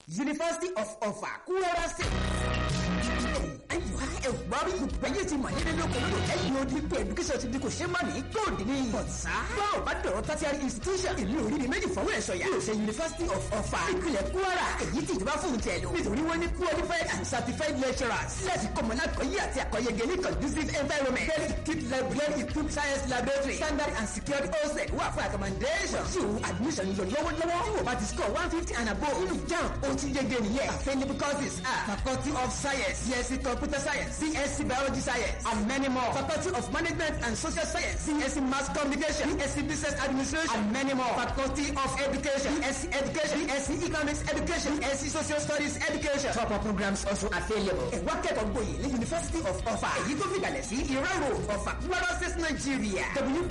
University of Ọ̀fà Kwara State. Ayiwa ẹ̀wá bí ìgbẹ́yẹ̀ ti mọ̀ nílé lóko lódò ẹ̀yìn odi pé education ti di kò ṣe má ní góòdì ní. Bọ̀dá báwo bá dọ̀rọ̀ tertiary institution ìlú orí ni méjì fọwọ́ ẹ̀ sọ̀yà. Yóò ṣe University of Ọ̀fà ìpínlẹ̀ Kwara èyí tí ìjọba fún tẹ̀ lò. Nítorí wọ́n ní qualified and certified lecturers. Láti kọ́mọ lákọ̀ọ́yé àti àkọ́yẹgẹ ní conducive environment. Well equipped library equipped science laboratory. Standard and secured hostel wà fún accommodation. Tí o admission yọ lọ́wọ́lọ́wọ́. Tí o bá ti score one fifty and above nínú JAMB, o ti yege nìyẹn. Available courses are Faculty of Science, CSC Computer Science, CSC Biology Science, and many more. Faculty of Management and Social Science, CSC Mass Communication, CSC Business Administration, and many more. Faculty of Education, CSC Education, CSC Economics Education, CSC Social Studies Education. Top up programs also available. Ẹ̀wá kẹ́kọ̀ọ́ gboyè ní University of Ọ̀fà. Èyí tó fìgbàlẹ̀ sí Ìrọ̀ Road, Ọ̀fà, Kwara State, Nigeria.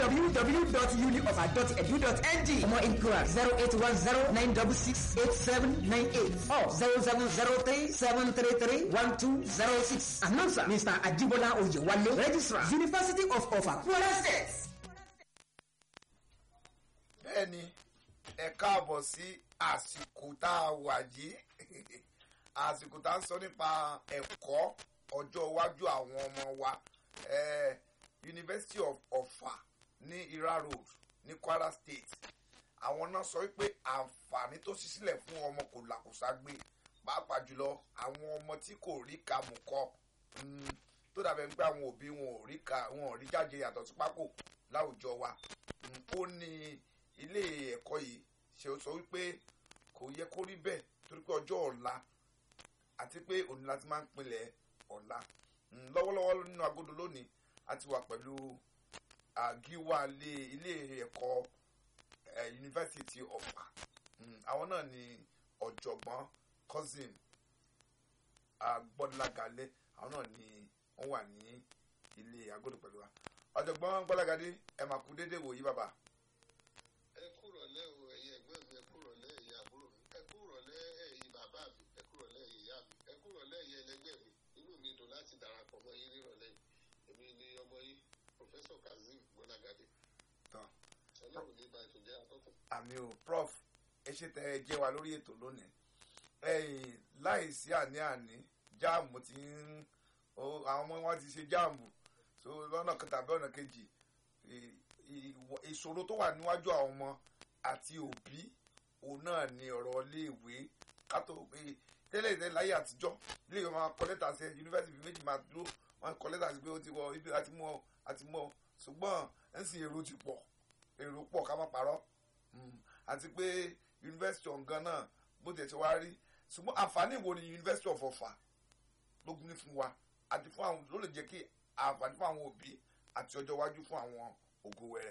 www.unioffa.edu.ng. For more inquiries, zero eight one zero nine double six eight seven nine eight or zero seven zero three seven three three one two zero six. Announcer Mr. Ajibola Oyewale, Registrar, University of Ọ̀fà, Kwara State. bẹ́ẹ̀ni ẹ káàbọ̀ sí àsìkò tá a wà yìí àsìkò tá a ń sọ nípa ẹ̀kọ́ ọjọ́ iwájú àwọn ọmọ wa eh, University of Ọ̀fà ní Ira Road ní Kwara State àwọn náà sọ wípé àǹfààní tó ṣí sílẹ̀ fún ọmọ kò làkùsà gbé pàápàá jùlọ àwọn ọmọ tí kò rí kàmù kọ mm, tó dàbẹ̀ ń pé àwọn òbí wọn ò rí ka wọn ò rí jáde yàtọ̀ sí pákó láwùjọ wa Mm, ó ní ilé ẹ̀kọ́ yìí ṣe sọ wípé kò yẹ kó rí bẹ́ẹ̀ torí pé ọjọ́ ọ̀la àti pé òní láti máa ń pinlẹ̀ ọ̀la Mm, lọ́wọ́lọ́wọ́ nínú agodo lónìí a ti wà pẹ̀lú àgíwá ilé ilé ẹ̀kọ́ eh, yunifásitì ọ̀fà Mm, àwọn náà ni ọ̀jọ̀gbọ́n cousin agbọ́dúnlágalẹ̀ àwọn náà ni wọ́n wà ní ilé agodo pẹ̀lú wa ọ̀jọ̀gbọ́n gbọ́lágadé ẹ máa kú déédéé wòyí bàbá. ẹ kúrọ̀ lẹ́ o ẹ̀yin ẹ̀gbọ́n mi ẹ kúrọ̀ lẹ́ ẹ̀yin àbúrò mi ẹ kúrọ̀ lẹ́ ẹ̀yin bàbá mi ẹ kúrọ̀ lẹ́ ẹ̀yin ìyá mi ẹ kúrọ̀ lẹ́ ẹ̀yin ẹlẹgbẹ́ mi inú mi dùn láti darapọ̀ mọ́ yín nírọ̀lẹ́ yìí èmi ni ọmọ yín Professor Kazeem Gbọ́lágadé tán ọlọ́run ní ibà ètò jẹ́ atọ́kùn. àmì ò prof ẹ ṣe tẹ ẹ jẹ́ wa lórí ètò lónìí ẹ̀yin láìsí àní-àní jáàmù ti ń ó- àwọn ọmọ wọn ti ṣe jáàmù so lọ́nà kan tàbí ọ̀nà kejì ì- ì- ìṣòro tó wà níwájú àwọn ọmọ àti òbí òun náà ni ọ̀rọ̀ iléèwé kátó pé tẹ́lẹ̀ tẹ́lẹ̀ láyé àtijọ́ iléèwé máa kọ lẹ́tà sí yunifásitì méjì máa dúró wọ́n kọ lẹ́tà sí pé ó ti wọ ibi àti mú ọ àti mú ọ ṣùgbọ́n ẹ̀ ń sìn èrò ti pọ̀ èrò pọ̀ ká má parọ́ Mm, àti pé yunifásitì ọ̀gán náà bó tiẹ̀ ti wá rí ṣùgbọ́n àǹfààní wo ni yunifásitì of Ọ̀fà ló ní fún wa àti fún àwọn ló lè jẹ́ kí àǹfààní fún àwọn òbí àti ọjọ́ iwájú fún àwọn ògo wẹrẹ.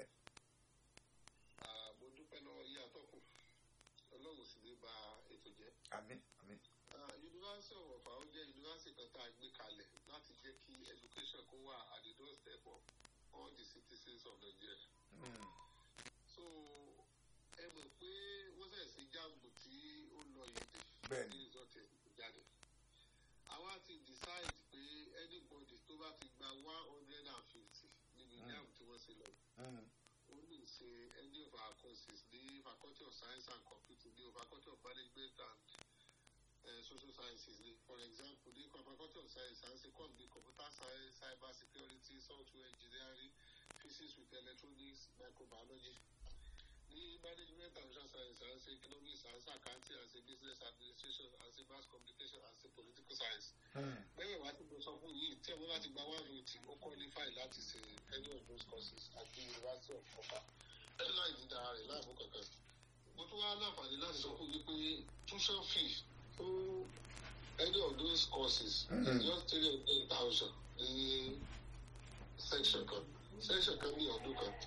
Ah, mo dúpẹ́ lọ́wọ́ yín atọ́kùn ọlọ́run sì ní ba ètò jẹ́. àmín àmín Ah, University of Ọ̀fà ó jẹ́ yunifásitì kan tá a gbé kalẹ̀ láti jẹ́ kí education kó wà at the doorstep of all the citizens of Nigeria. Mm, so ẹ mọ̀ pé wọ́n ṣẹ̀ sí jáàmù tí ó lọ yìí Bẹ́ẹ̀ni. ní result ẹ̀ jáde. àwa ti decide pé anybody tó bá ti gba one hundred and fifty níbi Mm. jáàmù tí wọ́n ṣe lọ mm, ó lè ṣe any of our courses ní faculty of science and computing ní faculty of management and uh, social sciences ní for example ní faculty of science and ṣe come ní computer science cyber security software engineering physics with electronics microbiology ní management and social science and ṣe economics and ṣe accounting and ṣe business administration and ṣe mass communication and ṣe political science mm. lẹ́yìn wá tí mo sọ fún yìí tí ẹ̀wọ́n láti gba one fifty ó qualify láti ṣe any of those courses at the University of Ọ̀fà ẹ̀rọ láì ní dára rẹ̀ láàbò kankan. mo tún wá láǹfààní láti sọ fún yín pé tuition fee fún any of those courses Mhm. is just three hundred thousand ní section kan section kan ní ọdún kan.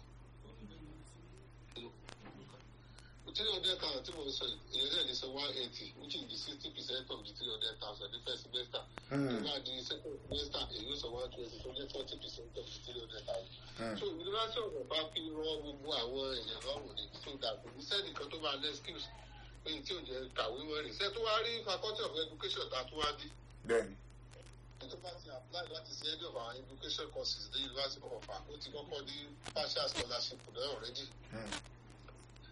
three hundred thousand tí mo sọ yìí ìyẹn náà ní sọ one eighty which is the sixty percent of the three hundred thousand the first semester Mm. nígbà di second semester èyí ó sọ one twenty tó jẹ́ forty percent of the three hundred thousand. Mm. so university of ọba fi rọ gbogbo àwọn èèyàn lọ́rùn ní so that kò ní sẹ́nìkan tó máa lẹ́ skills pé tí ò jẹ́ kàwé wọ́n rìn sẹ́ tó wá rí faculty of education tá a tún wá dé bẹ́ẹ̀ni ẹni tó bá ti apply láti ṣe any of our education courses ní university of ọba ó ti kọ́kọ́ ní partial scholarship náà already Mm,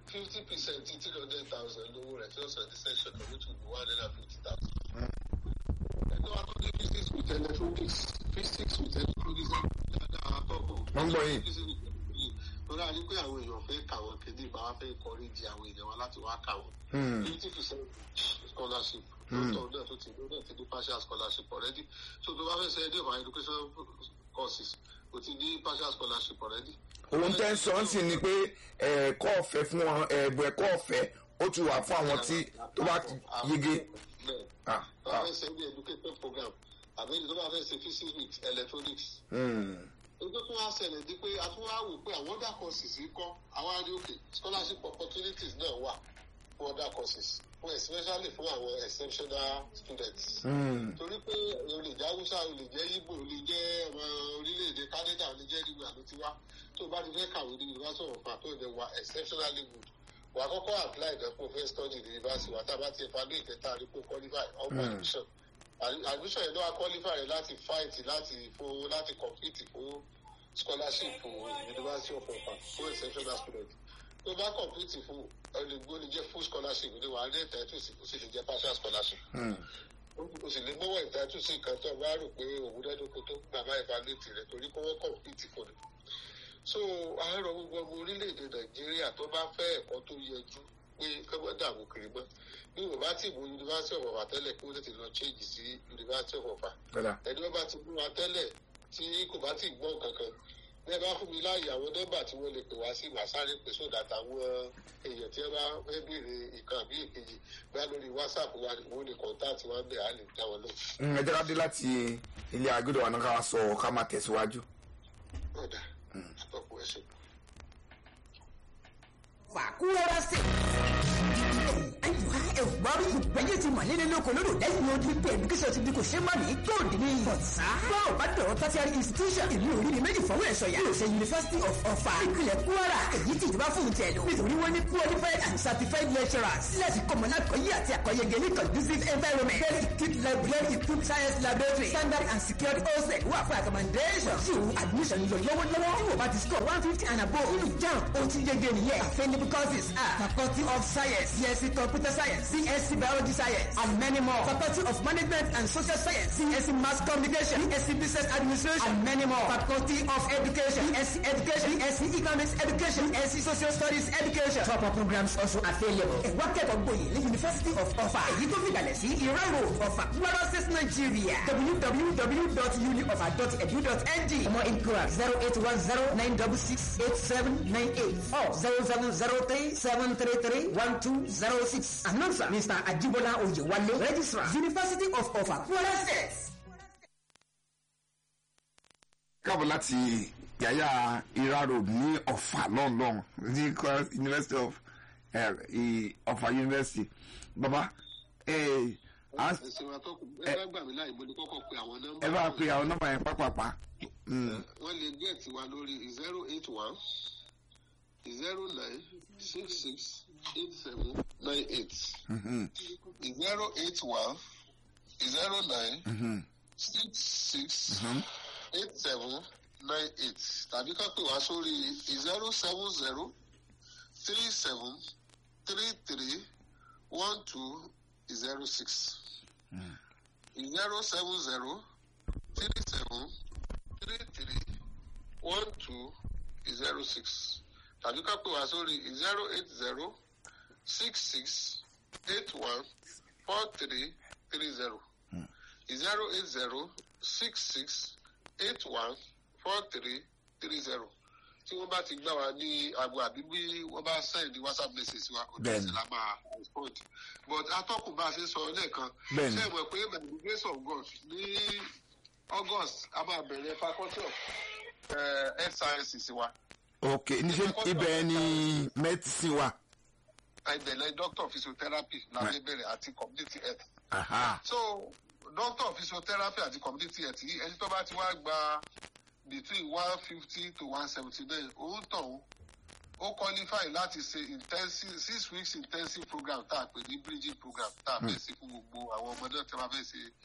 fifty percent three hundred thousand lówó rẹ̀ tí ó san ní section of which will be one hundred and fifty thousand. ẹni wàá tó ní physics with electronics physics with electronics dáadáa àtọ́kùn. Wọ́n ń gbọ́ yín. lórí àní pé àwọn èèyàn fẹ́ kà wọ́n kéde ìbá wa fẹ́ kọrí di àwọn èèyàn wa láti wá kà wọ́n. Hmm. fifty percent scholarship lóòótọ́ náà tó ti lóòótọ́ ti ní partial scholarship already so tó bá fẹ́ ṣe ẹdí of education courses o ti ní partial scholarship already. ohun tẹ́ ń sọ ń sìn ni pé ẹ̀ẹ́kọ́ ọ̀fẹ́ fún wọn ẹ̀bùn ẹ̀kọ́ ọ̀fẹ́ ó ti wà fún àwọn tí tó bá ti yege. bẹ́ẹ̀ Ah, tó bá ah. fẹ́ ṣe ní education program àbí tó bá fẹ́ ṣe physics with electronics. Hmm. Ojú tó wá ṣẹlẹ̀ di pé a tún wá wò pé àwọn other courses yìí kọ́ àwọn adé òkè scholarship opportunities náà wà fún other courses fún especially fún àwọn exceptional students. Hmm. torí pé o lè jẹ́ haúsá o lè jẹ́ ibo o lè jẹ́ ọmọ orílẹ̀-èdè canada o lè jẹ́ nígbà ló ti wá tó o bá ti fẹ́ kàwé ní university of ifa tó o dẹ̀ wà exceptionally good wà á kọ́kọ́ apply ìdán kó o fẹ́ study ní university wà á tábà ti evaluate ẹ̀ta rí kó o qualify ọgbà Mm. admission Ad- admission yẹn ló wá qualify rẹ láti fight láti fún láti compete fún scholarship fún university of ifa fún exceptional student tó o bá compete fún olùgbò lè jẹ́ full scholarship ní wàá ní ìtẹ́tù sí o sì lè jẹ́ partial scholarship Hmm. o sì lè gbọ́wọ́ ìdájú sí nǹkan tó bá rò pé òun dẹ́dọ́kọ tó bàbá ìbálòtì rẹ̀ torí kó wọ́n kọ̀m̀pìtì fún ni. so àárọ̀ gbogbo ọmọ orílẹ̀-èdè nàìjíríà tó bá fẹ́ ẹ̀kọ́ tó yẹjú pé kọ́mọ́ dààmú kiri mọ́ bí wọ́n bá ti mú yunifásitì of ọ̀fà tẹ́lẹ̀ kí wọ́n tètè lọ change sí yunifásitì of ọ̀fà Kódà. ẹni wọ́n bá ti mú wa tẹ́lẹ̀ tí kò bá ti gbọ́ kankan bí ẹ bá fún mi láàyè àwọn nọ́mbà tí wọ́n lè pè wá sí màá sáré pè sódà táwọn èèyàn tí wọ́n bá fẹ́ béèrè ìkan àbí èkejì bá lórí whatsapp wa wọ́n lè kọ́ńtàtì wa bẹ̀ á lè dá wọn lọ. Hmm, ẹ jẹ́ ká dé láti ilé agbẹ́dọ̀ wa náà ká wá sọ ká máa tẹ̀síwájú. ọ̀dà àtọ́kùn ẹ̀sìn. fàkúrẹ́rẹ́ sí. ayiwa ẹ̀wùbárí ìgbẹ́yẹ ti mọ̀ nínú lóko lódò lẹ́yìn odi pé education ti di kò ṣe má ní tóòdì ní bọ̀tá. báwo bá dọ̀rọ̀ tertiary institution ìlú orí ni méjì fọwọ́ ẹ̀ṣọ́ yà. yóò ṣe university of ọ̀fà ìpínlẹ̀ kwara èyí tí ìjọba fún tẹ̀ lọ. nítorí wọ́n ní qualified and certified lecturers. láti kọ́ mọ̀ náà kọ́yé àti àkọ́yẹgẹ ní conducive environment. very equipped library equipped science laboratory standard and secured hostel wà fún accommodation. tí o admission yọ lọ́wọ́lọ́wọ́. tí o bá ti score one fifty and above. nínú jam o ti yege nìyẹn. available courses are faculty of science csc computer science csc biology science and many more. faculty of management and social science csc mass communication csc business administration and many more. faculty of education csc education csc economics education csc social studies education. proper programs also available. ẹ̀wá kẹ́kọ̀ọ́ gboyè ní university of ọ̀fà. èyí tó fi kalẹ̀ sí ìrọ̀ road ọ̀fà kwara state nigeria www.uniofa.edu.ng for more inquiry zero eight one zero nine double six eight seven nine eight or zero seven zero three seven three three one two zero six. announcer mr ajibola oyewale registrar university of ọ̀fà kwara state. káàbọ̀ láti yàyà ira road ní ọ̀fà lọ́nlọ́n ní Kwara university of eh, i- ọ̀fà university baba eh, à ń- ẹ̀sìn wa tó kù ẹ bá gbà mí láì mo ní kọ́kọ́ pe àwọn nọ́mbà. ẹ bá pe àwọn nọ́mbà yẹn pápápá. Hmm. wọ́n lè gẹ̀ẹ́tì wa lórí zero eight one zero nine six six eight seven nine eight Mhm. zero eight one zero nine Mhm. six six eight seven nine eight tàbí ká pè wá sórí zero seven zero three seven three three one two zero six zero seven zero three seven three three one two zero six tàbí ká pè wá sórí zero eight zero six six eight one four three three zero zero eight zero six six eight one four three three zero tí wọ́n bá ti gbà wá ní aago àbí bí wọ́n bá send whatsapp message wa ojú Bẹ́ẹ̀ni. ẹsẹ̀ la máa respond but atọ́kùn bá a ṣe sọ lẹ́ẹ̀kan Bẹ́ẹ̀ni. ṣé ẹ mọ̀ pé by the grace of God ní august a máa bẹ̀rẹ̀ faculty of eh, health sciences wa ok níṣẹ́ ibẹ̀ ni medicine wà. ìbẹ̀lẹ̀ doctor of physiotherapy làwọn bẹ̀rẹ̀ àti community health Aha. so doctor of physiotherapy àti community health yìí ẹni tó bá ti wá gba between one fifty to one seventy nine òun tọ̀hún ó qualify láti ṣe intensive six weeks intensive program tá a pè ní bridging program tá a fẹ́ ṣe fún gbogbo àwọn ọmọ náà tí wọ́n fẹ́ ṣe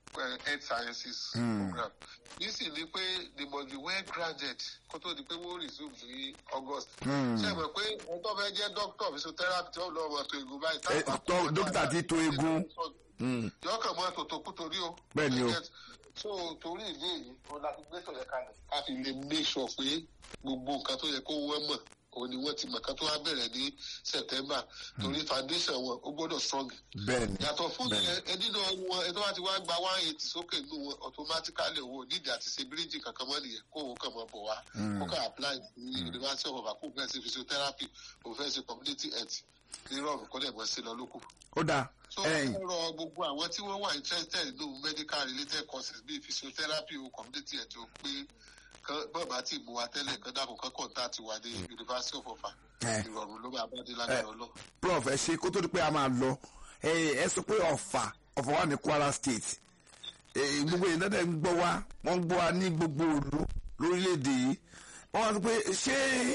uh, health sciences program yìí sì ni pé they must be well grounded kó tó di pé wọ́n resume ní august. ṣé ẹ mọ̀ pé ẹni tó fẹ́ jẹ́ doctor physiotherapy tí wọ́n lọ ọmọ tó egun báyìí. Eh, tó- dókítà ti to egun. yọ kàn mọ́ tòtò kú torí o. Bẹ́ẹ̀ ni o. so torí ìdí èyí wọn la fi gbé tòlẹ̀ kalẹ̀. a fi lè make sure pé gbogbo nǹkan tó yẹ kó wọ́n mọ̀ òun ni wọ́n ti mọ̀ kan tó wá bẹ̀rẹ̀ ní september torí foundation wọn ó gbọ́dọ̀ strong bẹ́ẹ̀ ni yàtọ̀ fún Bẹ́ẹ̀ni. yẹn ẹni náà wọn ẹni tó bá ti wá gba one eighty sókè nù wọn automatically owó nídìí àti ṣe bíríìjì kankan mọ́ nìyẹn kó òun kàn máa bọ̀ wá kó kàn apply ní university of Ibadan kó fẹ́ ṣe physiotherapy kó fẹ́ ṣe community health nírọ̀rùn kó dẹ̀ mọ́ sí lọ lókù. ó dáa so ẹ̀yìn ó rọ gbogbo àwọn tí wọ́n wà interested nínú medical related courses bíi physiotherapy o community health o pé kán bọ́ọ̀bá tí mú wa tẹ́lẹ̀ kán dàpọ̀ kán contact wa ní university of Ibadan Eh. ìrọ̀rùn ló máa bá dé lágbára ọlọ́ prof ẹ ṣe kó tó di pé a máa lọ ẹ ẹ sọ pé ọ̀fà ọ̀fà wà ní kwara state ẹ gbogbo yìí dáadáa ń gbọ́ wa wọ́n ń gbọ́ wa ní gbogbo òlu lórílẹ̀‐èdè yìí wọ́n wá sọ pé ṣé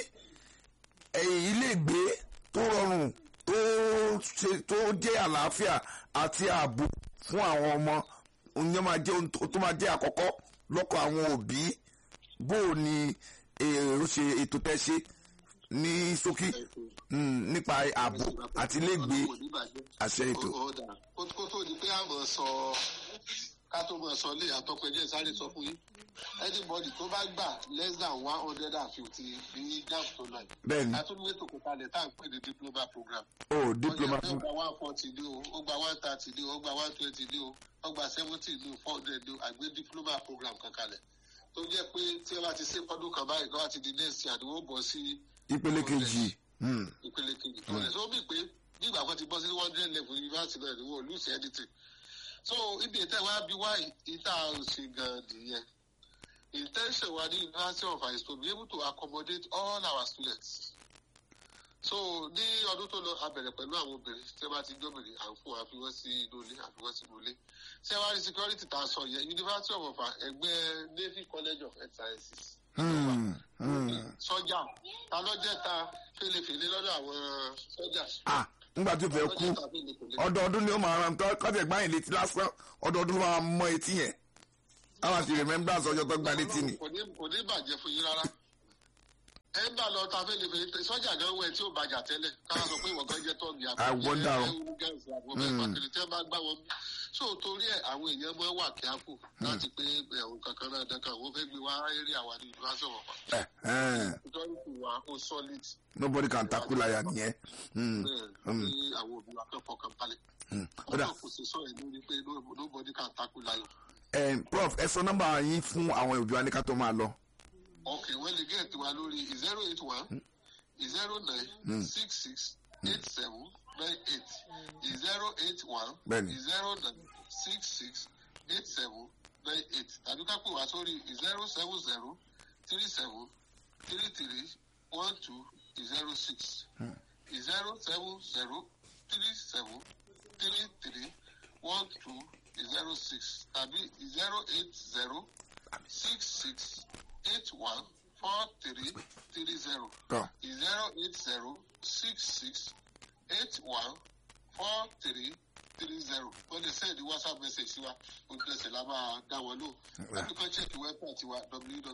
ẹ, iléègbé tó rọrùn tó ṣe tó jẹ́ àlàáfíà àti ààbò fún àwọn ọmọ òun yẹn máa jẹ́ ohun tó tó máa jẹ́ àkọ́kọ́ lọ́kọ̀ àwọn òbí bó o ní èrò ṣe ètò tẹ́ ṣe ní ṣókí mm, nípa ààbò àti iléègbé àṣẹ ètò. Ó- ó dà. kó kó tó di pé a mọ̀ sọ ká tó mọ̀ sọ lé àtọ́pẹ́jẹ́ sáré sọ fún yín anybody tó bá gbà less than one hundred and fifty ní jam tó lọ yìí. bẹ́ẹ̀ni àtúndúwé tó kó kalẹ̀ tá à ń pè ní diploma program. o diploma ó fún gba one forty ní o ó gba one thirty ní o ó gba one twenty ní o ó gba seventy ní o four hundred ní o àgbé diploma program kan kalẹ̀ tó jẹ́ pé tí ẹ bá ti ṣe fọdún kan báyìí kó wá ti di next year ni wọ́n bọ̀ sí ìpele kejì mm, ìpele kejì tó lẹ̀ sọ bí pé nígbà kan ti bọ́ sí one hundred level university náà ni wọ́n lose anything so ibi ìtẹ́ wa bí wá ìta ṣe gan nìyẹn intention wa ní university of is to be able to accommodate all our students so ní ọdún tó lọ a bẹ̀rẹ̀ pẹ̀lú àwọn obìnrin tí wọ́n bá ti jóbìnrin à ń fún wa fi wọ́n sí inú ilé àfi wọ́n sínú ilé ṣé wàá rí security tá a sọ yẹn university of Ọ̀fà ẹgbẹ́ navy college of health sciences mm, mm. sọ́jà ta ló jẹ́ ta fèlèfèlè lọ́dọ̀ àwọn sọ́jà. ah nígbà tó fẹ́ kú ọdọọdún ni ó máa ràn tọ́ kọ́tẹ̀ gbáyìn létí lásán ọdọọdún ló máa mọ etí yẹn àwọn àti remembrance ọjọ́ tó gbá létí ni. kò ní kò ní bàjẹ́ fún yín rárá. ẹ ń bá lọ ta fèlèfèlè sọ́jà gan wẹ̀ tí ó bàjà tẹ́lẹ̀ káwọn sọ pé ìwọ̀n kan jẹ́ tọ́ọ̀gì I wonder o. àbúrò tí wọ́n bá gbá wọn. so torí ẹ àwọn èèyàn máa wà kíákù láti pé ẹ̀hún kankan náà dẹ́kan wọ́n fẹ́ gbé wá eré àwa ní ìlú aṣọ wọn. Eh, eh, security wa ó solid. nobody can tackle láyà nìyẹn. Mm, bẹ́ẹ̀ ní àwọn òbí wa kẹ́kọ̀ọ́ kan balẹ̀. mm. ó dà ọ̀dà kò sí sọ̀rọ̀ lórí pé no- nobody can tackle lion. Eh, prof ẹ sọ nọ́mbà yín fún àwọn òbí wa ní ká tó máa lọ. ok wọ́n lè gẹ̀ẹ́tì wa lórí zero eight one zero nine six six eight seven nine eight zero eight one Bẹ́ẹ̀ni. zero nine six six eight seven nine eight tàbí ká pè wá sórí zero seven zero three seven three three one two zero six zero seven zero three seven three three one two zero six tàbí zero eight zero six six eight one four three three zero Tọ́. zero eight zero six six eight one four three three zero wọ́n lè send whatsapp message sí wa ojú ẹsẹ̀ la máa dá wọn lò láti kọ́ check website wa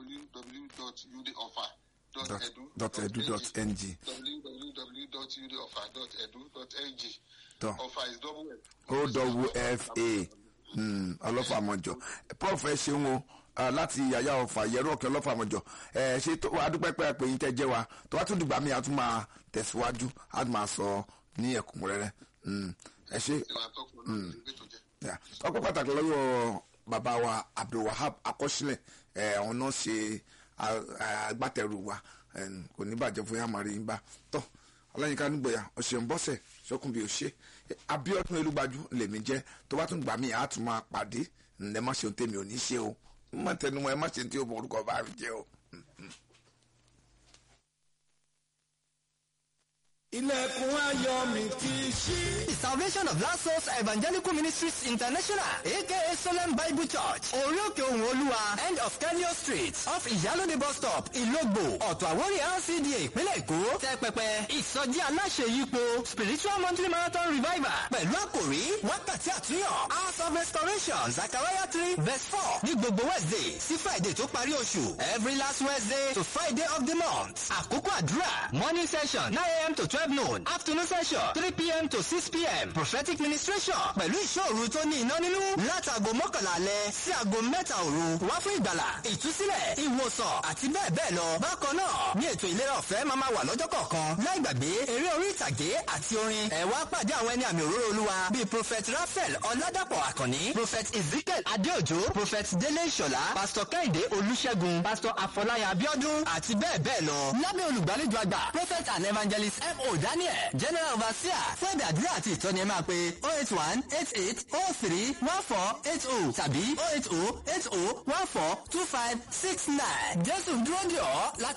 dot edu dot www.udeoffer.edu.ng ng www.udeoffer.edu.ng tọ́ offer is double F. owfa mm, ọlọ́fà àmọ́jọ prof ẹ ṣeun o ah, láti yàyà ọ̀fà yẹ̀rọ ọ̀kẹ́ ọlọ́fà àmọ́jọ ẹ ṣe tó wàá dúpẹ́ pẹ́ pé yín tẹ́ jẹ́ wa tó wá tún dìgbà mí a tún máa tẹ̀síwájú a tún máa sọ ní ẹ̀kúnrẹ́rẹ́ Mm, ẹ ṣe ìwà àtọkùn náà ní ìgbé tó jẹ. Yeah. ọpẹ́ pàtàkì lọ́wọ́ bàbá wa abdulwahab akọ́sílẹ̀ ẹ̀ àwọn náà ṣe a- a- agbátẹrù wa ẹn, kò ní bàjẹ́ fún yàmàrí yín bá tọ́ ọlọ́yinka nígbòyà ọ̀sẹ̀ ń bọ́sẹ̀ sọ́kùn bí o ṣe abiodun elúgbàjú lèmi jẹ́ tó bá tún gbà mí àá tún máa pàdé ǹdẹ́ má ṣe ohun tèmi ò ní ṣe o má tẹnumọ́ ẹ má ṣe tí o bọ̀ orúkọ bá mi jẹ́ o. ilẹ̀kùn ayọ̀ mi ti ṣí. The Salvation of Last Souls Evangelical Ministries International, aka Solemn Bible Church, Orioke Ohun Olúwa, end of Kenyo Street, off Ìyálóde bus stop, Ìlógbò, Ọ̀tọ̀ Àwórì LCDA, ìpínlẹ̀ Èkó, tẹ́ pẹpẹ, ìsọjí aláṣẹ yípo, spiritual monthly marathon revival, pẹ̀lú àkòrí, wákàtí àtúnyàn, house of of restoration zachariah three verse four ní gbogbo wednesday sí friday tó parí oṣù every last wednesday to friday of the month àkókò àdúrà morning session nine a.m. to twelve noon afternoon session three p.m. to six p.m. prophetic ministration pẹ̀lú ìṣòro tó ní iná nínú látàgò mọ́kànlá alẹ́ sí àgò mẹ́ta òru wá fún ìgbàlà ìtúsílẹ̀ ìwòsàn àti bẹ́ẹ̀ bẹ́ẹ̀ lọ bákan náà ní ètò ìlera ọ̀fẹ́ máa máa wà lọ́jọ́ kọ̀ọ̀kan láì gbàgbé eré orí ìtàgé àti orin ẹ wá pàdé àwọn ẹni àmì òróró olúwa bíi prophet raphael ọládàpọ̀ àkànní prophet ezekiel adéòjò prophet délé ìṣọ̀lá pastor kẹ́hìndé olúṣẹ́gun pastor afọláyà abiodun àti bẹ́ẹ̀ bẹ́ẹ̀ lọ lábẹ́ olùgbàlejò àgbà prophet and evangelist mo daniel general overseer fún ẹ̀bẹ̀ àdúrà àti ìtọ́ni ẹ máa pe oh eight one eight eight oh three one four eight oh tàbí oh eight oh eight oh one four two five six nine jésù dúró dè ọ́ láti